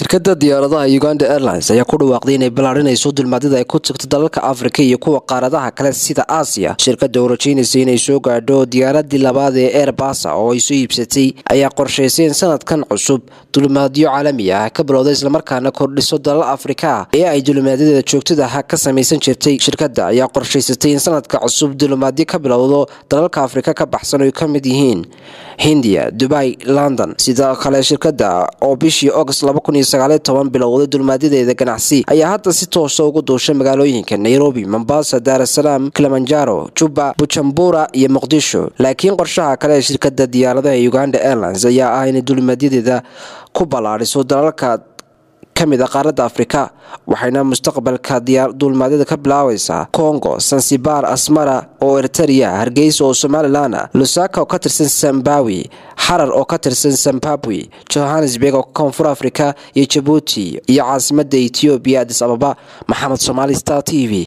shirkadda diyaaradaha uganda airlines ayaa ku dhawaaqday inay ballaarinayso dulmaadida ay ku tagto dalalka afrika iyo kuwa qaaradaha kale sida aasiya shirkadda oo rajaynaysa inay soo gaadho diyaaradii labaad ee airbasa oo ay soo iibsatay ayaa qorshaysay in sanadkan cusub dulmaadyo caalami ah ka bilowda islamarkaana kordhiso dalal afrika ee ay dulmaadyadeeda joogtadaha ka samaysan jirtay shirkadda ayaa qorshaysatay in sanadka cusub dulmaadyo ka bilowdo dalalka afrika ka baxsan oo ay ka mid yihiin hindiya dubai london sidoo kale shirkadda oo bishii august bilowday dulmaadyadeeda ganacsi ayaa hadda si toosa ugu duushay magaalooyinka nairobi mombasa daarasalaam kilimanjaro juba bujumbura iyo muqdisho laakiin qorshaha kale ee shirkadda diyaaradaha uganda airlines ayaa ah inay dulmaadyadeeda ku ballaadhiso dalalka kamid a qaaradda afrika waxayna mustaqbalka duulmaadyada ka bilaabaysaa congo sansibar asmara oo eriteria hargeysa oo somalilan lusaka oo ka tirsan zambawi xarar oo ka tirsan zimbabwe johannesburg oo koonfur afrika iyo jabuuti iyo caasimada etoobiya adis ababa maxamed somaali star t v